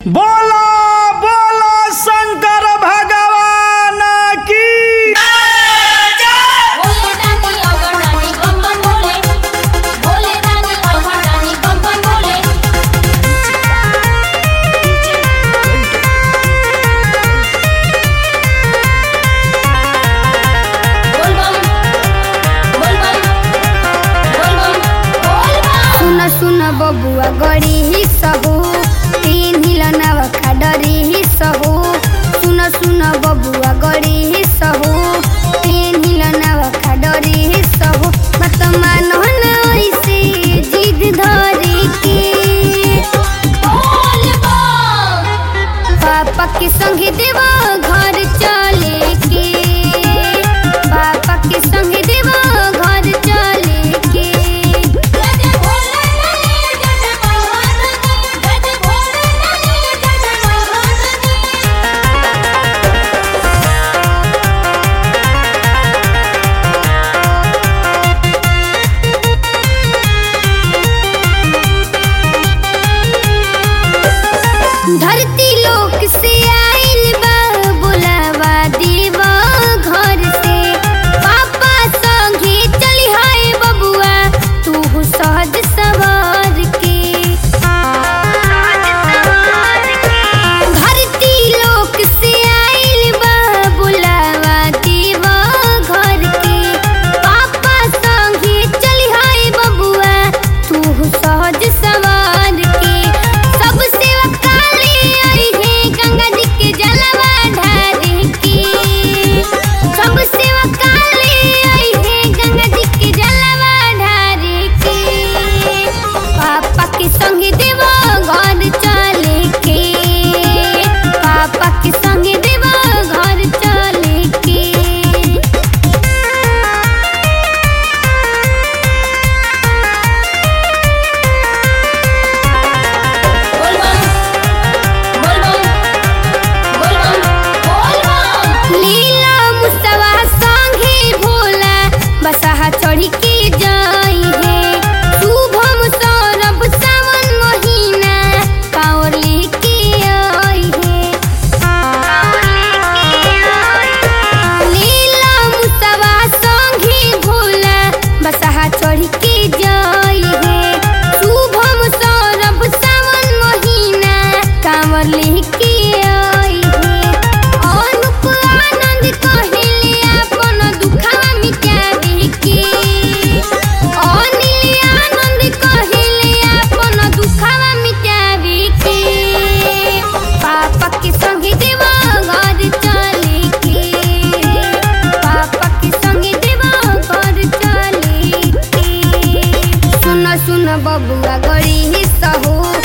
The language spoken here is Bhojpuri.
बोलो बोलो शंकर भगवान की भोले दानी अगरदानी बम बम भोले भोले दानी अगरदानी बम बम भोले बोल बम बोल बम बोल बम बोल बम सुन सुन बबुआ गड़ी ही सहू तीन हिल नवखा डरी ही सहू सुन सुन बबुआ गड़ी ही सहू तीन हिल नवखा डरी ही सहू मत मानो न ऐसे जिद धरी के बोल बम पापा के संगे देवा घर चले के पापा के संगे देवा घर चले के गज भोले नानी गज महारानी गज भोले नानी गज महारानी धरती लोक से आइल बा बुलावा देवा घर से पापा संगे चली हाय बबुआ तू सहज सवार के धरती लोक से आइल बा बुलावा देवा घर के पापा संगे चली हाय बबुआ तू सहज सवार के सब सेवा काले आई है गंगा जी के जलवा ढारे के सब सेवा काले आई है गंगा जी के जलवा ढारे के पापा के संगे देवा घर चले के पापा के संगे देवा घर चले के बोल बम बोल बम बोल बम बोल बम लीला मुस्तवा संगे भोला बसहा चढ़ी के जाई है शुभम सौरभ सावन महीना कांवर लेके आई है लीला मुस्तवा संगे भोला बसहा चढ़ी के जाई है शुभम सौरभ सावन महीना कांवर लेके आई है अनुप आनंद कहिले अपन दुखवा मिटावे के अनिल आनंद कहिले अपन दुखवा मिटावे के पापा के संगे देवा घर चले के पापा के संगे देवा घर चले के सुन सुन बबुआ गड़ी ही सहू